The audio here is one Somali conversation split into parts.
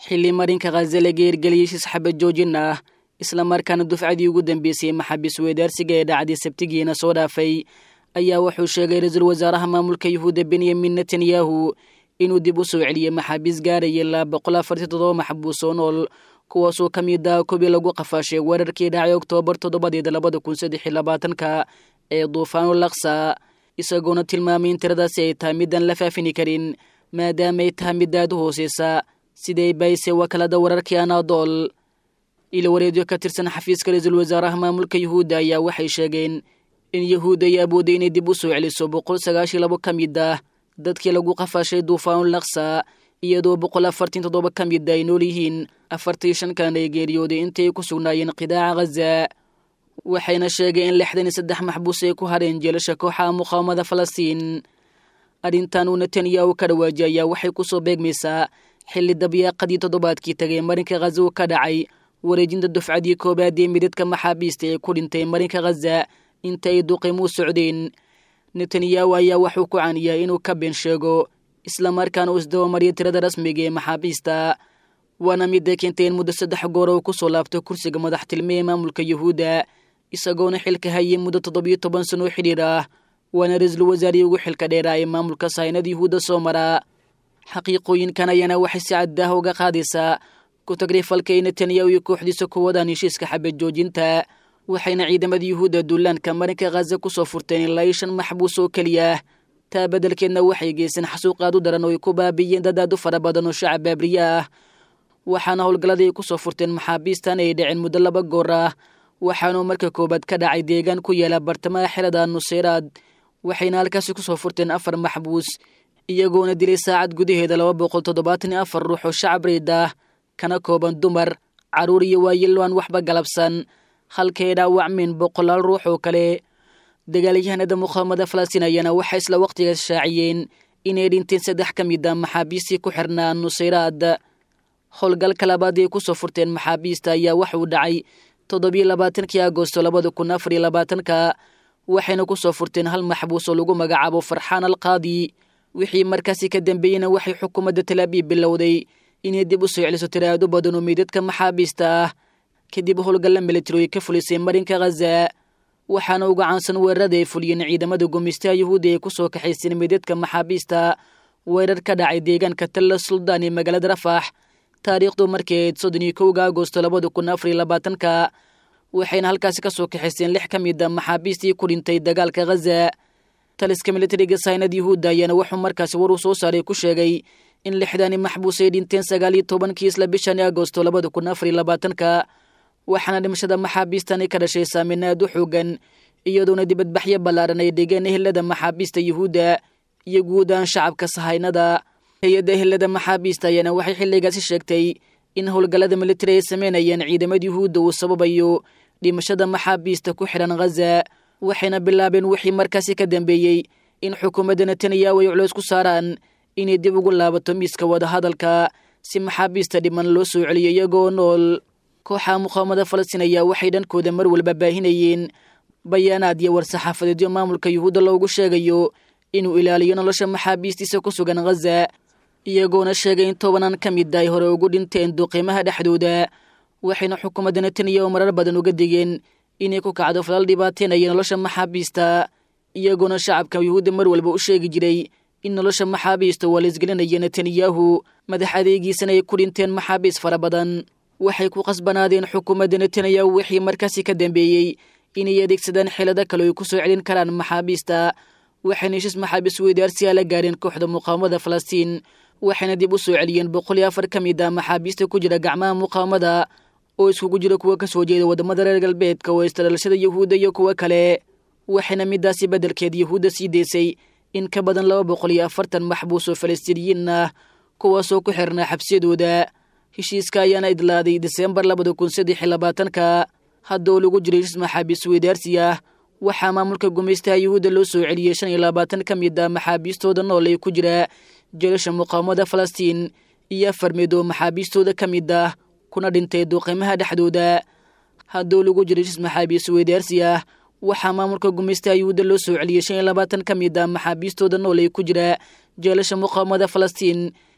xilli marinka khaza laga hirgeliyey shis xabad joojin ah islamarkaana dufcadii ugu dambeysay maxaabiis weedaarsiga ee dhacday sabtigiina soo dhaafay ayaa wuxuu sheegay ra-iisul wasaaraha maamulka yuhuudda benyamin netanyahu inuu dib u soo celiyey maxaabiis gaaraya ilaa boqol afartii toddoba maxbuus oo nool kuwaasoo ka mid ah kubii lagu qafaashay weerarkii dhacay oktoobar toddobadeeda labada kun saddex iyo labaatanka ee duufaanul laksa isagoona tilmaamay in tiradaasi ay tahay midaan la faafini karin maadaama ay tahay mid aad u hooseysa siday bayse wakaalada wararkii anaadool ilo wareedyo ka tirsan xafiiska ra-iisul wasaaraha maamulka yuhuudda ayaa waxay sheegeen in yuhuudda ay awoodday inay dib u soo celiso boqol sagaashiyo labo ka mid ah dadkii lagu qafaashay duufaanul laksa iyadoo boqol afartan toddoba ka mid ay nool yihiin afartii shan kalena ay geeriyooday intay ku sugnaayeen qidaaca khaza waxayna sheegeen in lixdan iyo saddex maxbuus ay ku hareen jeelasha kooxaha muqaawamada falastiin arrintan uu netanyahu ka dhawaajiyay ayaa waxay ku soo beegmaysaa xilli dabyaaqadii toddobaadkii tagay marinka khaza uu ka dhacay wareejinta dufcadii koobaad ee midadka maxaabiista ee ku dhintay marinka khaza inta ay duqimuu socdeen netanyahu ayaa waxuu ku caaniyaa inuu ka been sheego islamarkaana uu isdabamariyo tirada rasmiga ee maxaabiista waana midda keentay in muddo saddex goor uu ku soo laabto kursiga madaxtilme ee maamulka yuhuudda isagoona xilka hayay muddo toddobiyo toban sano oo xidhiir ah waana ra-iisul wasaarihii ugu xilka dheeraa ee maamulka sahaynada yuhuudda soo mara xaqiiqooyinkan ayaana waxay si caddaah uga qaadaysaa ku-tagrifalka ay netanyahu iyo kooxdiisa ku wadaan heshiiska xabad joojinta waxayna ciidamada yuhuudda duulaanka marinka khaza ku soo furteen ilaa iyo shan maxbuus oo keliya taa beddelkeedna waxay geyseen xasuuq aad u daran oo ay ku baabiiyeen dad aad u fara badan oo shacab baabriye ah waxaana howlgalladii ay ku soo furteen maxaabiistan ay dhaceen muddo laba goor ah waxaanuu marka koowaad ka dhacay deegaan ku yaala bartamaha xerada nuseyraad waxayna halkaasi ku soo furteen afar maxbuus iyagoona dilay saacad gudaheeda laba boqol toddobaatan iyo afar ruux oo shacab reyd ah kana kooban dumar carruur iyo waayilo aan waxba galabsan halkay dhaawacmeen boqolaal ruux oo kale dagaalyahanada muqaawamada falastiin ayaana waxay isla wakhtigaas shaaciyeen inay dhinteen saddex ka mid a maxaabiistii ku xirnaa nuseyraad howlgalka labaad ay ku soo furteen maxaabiista ayaa waxuu dhacay toddobiyo labaatankii agosto labada kun afar iyo labaatanka waxayna ku soo furteen hal maxbuus oo lagu magacaabo farxaan alqaadi wixii markaasi ka dambeeyeyna waxay xukuumadda talaabiib bilowday inay dib u soo celiso tiraado badan oo meydadka maxaabiista ah kadib howlgalla militari ay ka fulisay marinka khaza waxaana uga caansan weerarada ay fuliyeen ciidamada gumaystaha yuhuudda ay ku soo kaxayseen meydadka maxaabiista weerar ka dhacay deegaanka talla suldaan ee magaalada rafax taariikhdu markii ayd soddon iyo kowga agosto labada kun afar iyo labaatanka waxayna halkaasi ka soo kaxayseen lix ka mid a maxaabiistii ku dhintay dagaalka khaza taliska militariga saynad yuhuudda ayaana wuxuu markaasi war uu soo saaray ku sheegay in lixdani maxbuus ay dhinteen sagaal iyo tobankii isla bishani agosto labada kun afar iyo labaatanka waxaana dhimashada maxaabiistani ka dhashay saameyn aad u xoogan iyadoona dibadbaxyo ballaaran ay dhigeen ehelada maxaabiista yuhuudda iyo guud aan shacabka sahaynada hay-adda ehelada maxaabiista ayaana waxay xilligaasi sheegtay in howlgallada militari ay sameynayeen ciidamada yuhuudda uu sababayo dhimashada maxaabiista ku xidhan khaza waxayna bilaabeen wixii markaasi ka dambeeyey in xukuumadda netanyahu ay culeys ku saaraan inay dib ugu laabato miiska wadahadalka si maxaabiista dhiman loo soo celiyo iyagoo nool kooxaha muqaawamada falastiin ayaa waxay dhankooda mar walba baahinayeen bayaanaad iyo war-saxaafadeedyo maamulka yuhuudda loogu sheegayo inuu ilaaliyo nolosha maxaabiistiisa ku sugan khaza iyagoona sheegay in tobanaan ka mid ay hore ugu dhinteen duqiimaha dhexdooda waxayna xukuumadda netanyahu marar badan uga digeen inay ku kacdo falal dhibaateynaya nolosha maxaabiista iyagoona shacabka yuhuudda mar walba u sheegi jiray in nolosha maxaabiista waa laisgelinaya netanyahu madax adeegiisana ay ku dhinteen maxaabiis fara badan waxay ku qasbanaadeen xukuumadda netanyahu wixii markaasi ka dambeeyey inay adeegsadaan xeelado kale ay ku soo celin karaan maxaabiista waxayna heshiis maxaabiis weydaarsiyaa la gaareen kooxda muqaawamada falastiin waxayna dib u soo celiyeen boqol iyo afar ka mid a maxaabiista ku jira gacmaha muqaawamada oo iskugu jira kuwa ka soo jeeda waddamada reer galbeedka oo istadhalashada yuhuudda iyo kuwo kale waxayna midaasi beddelkeed yuhuudda sii deysay in ka badan laba boqol iyo afartan maxbuus oo falastiiniyiin ah kuwaasoo ku xirnaa xabsiyadooda heshiiska ayaana idlaaday diseembar labada kun saddex iyo labaatanka hadda oo lagu jiray heshiis maxaabiis weydaarsi ah waxaa maamulka gumaystaha yuhuudda loo soo celiyey shan iyo labaatan ka mid a maxaabiistooda nool ee ku jira jeelasha muqaawamada falastiin iyo afar mid oo maxaabiistooda ka mid ah kuna dhintay duuqiimaha dhexdooda haddoo lagu jiray heshiis maxaabiis weydaarsi ah waxaa maamulka gumaystaha yuhuudda loo soo celiyey shan iyo labaatan ka mid a maxaabiistooda nool ee ku jira jeelasha muqaawamada falastiin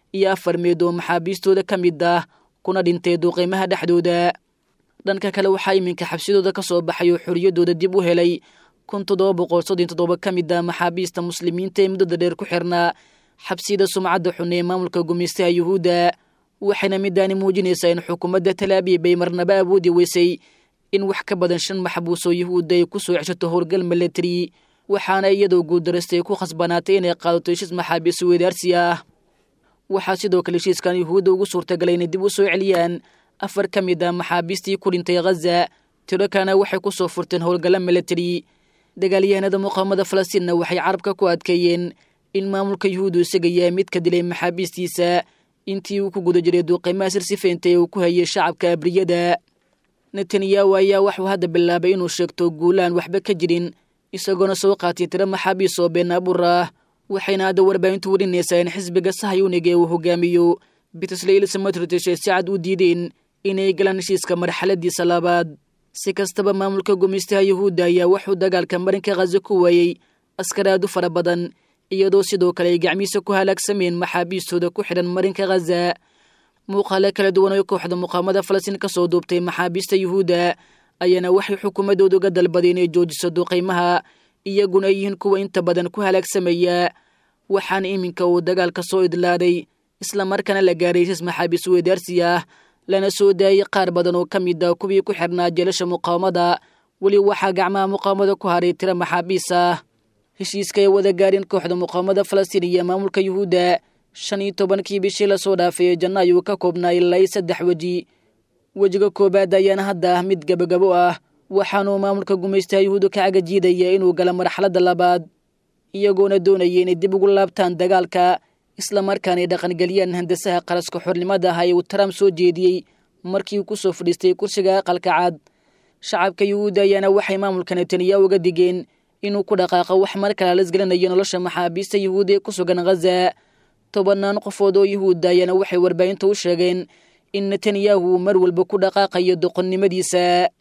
iyo afar meed oo maxaabiistooda ka mid ah kuna dhintay duqeymaha dhexdooda dhanka kale waxaa iminka xabsidooda ka soo baxay oo xorriyaddooda dib u helay kun toddoba boqol soddon toddoba ka mid ah maxaabiista muslimiinta ee muddada dheer ku xirnaa xabsiyada sumcadda xun ee maamulka gumaystaha yuhuudda waxayna midaani muujinaysaa in xukuumadda talaabiib ay marnaba awoodi weysay in wax ka badan shan maxbuus oo yuhuudda ay ku soo ceshato howlgal milatari waxaana iyadoo guuldarastay ku khasbanaatay inay qaadato heshiis maxaabiis weedaarsi ah waxaa sidoo kale heshiiskan yuhuudda ugu suurtagalay inay dib u soo celiyaan afar ka mid ah maxaabiistii ku dhintay khaza tiro kalena waxay ku soo furteen howlgalla milatari dagaalyahanada muqaamada falastiinna waxay carabka ku adkeeyeen in maamulka yuhuuddu isaga yahay mid ka dilay maxaabiistiisa intii uu ku guda jiray duuqeymaha sirsifeynta ee uu ku hayay shacabka abriyada netanyahu ayaa waxuu hadda bilaabay inuu sheegto guulaan waxba ka jirin isagoona soo qaatay tiro maxaabiis oo been abuur ah waxayna hadda warbaahintu warinaysaa in xisbiga sahayuniga ee uu hogaamiyo bitsleyl samatritish ay si cad u diideen inay galaan heshiiska marxaladiisa labaad si kastaba maamulka gumaystaha yuhuudda ayaa wuxuu dagaalka marinka khaza ku waayey askaraadu fara badan iyadoo sidoo kale ay gacmihiisa ku halaagsameen maxaabiistooda ku xidhan marinka khaza muuqaale kala duwan oo kooxda muqaamada falastiin ka soo duubtay maxaabiista yuhuudda ayaana waxay xukuumaddooda uga dalbaday inay joojiso duqaymaha iyaguna ay yihiin kuwa inta badan ku halaagsamaya waxaana iminka uu dagaalka soo idlaaday islamarkaana la gaaray heshiis maxaabiis weedaarsi ah lana soo daayey qaar badan oo ka mid ah kuwii ku xidhnaa jeelasha muqaawamada weli waxaa gacmaha muqaawamada ku haray tiro maxaabiis ah heshiiska ay wada gaareen kooxda muqaawamada falastiin iyo maamulka yuhuudda shan iyo tobankii bishii lasoo dhaafay ee janno ayuu ka koobnaa ilaa saddex weji wejiga koowaad ayaana hadda ah mid gabagabo ah waxaanuu maamulka gumaystaha yuhuudda ka cagajiidaya inuu gala marxaladda labaad iyagoona doonaya inay dib ugu laabtaan dagaalka islamarkaana ay dhaqangeliyaan handasaha qaraska xornimada ah ee uu trump soo jeediyey markii uu ku soo fadhiistay kursiga aqalka cad shacabka yuhuudda ayaana waxay maamulka netanyahu uga digeen inuu ku dhaqaaqo wax mar kale lasgelinayo nolosha maxaabiista yuhuudda ee ku sugan khaza tobannaan qofood oo yuhuudda ayaana waxay warbaahinta u sheegeen in netanyahu mar walba ku dhaqaaqayo doqonnimadiisa